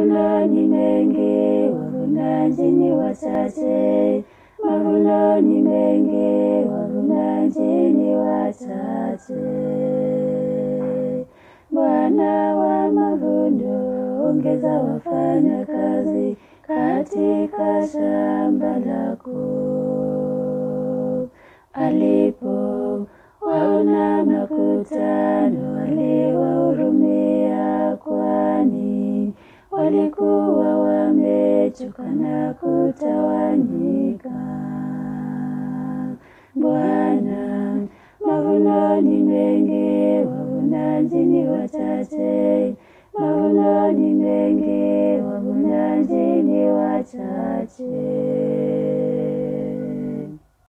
Mavuno ni mengi, wavunaji ni wachache. Mavuno ni mengi, wavunaji ni wachache. Bwana wa mavuno, ongeza wafanya kazi katika shamba lako. Alipo waona makutano, aliwahurumia, kwani walikuwa wamechoka na kutawanyika. Bwana, mavuno ni mengi, wavunaji ni wachache. Mavuno ni mengi, wavunaji ni wachache.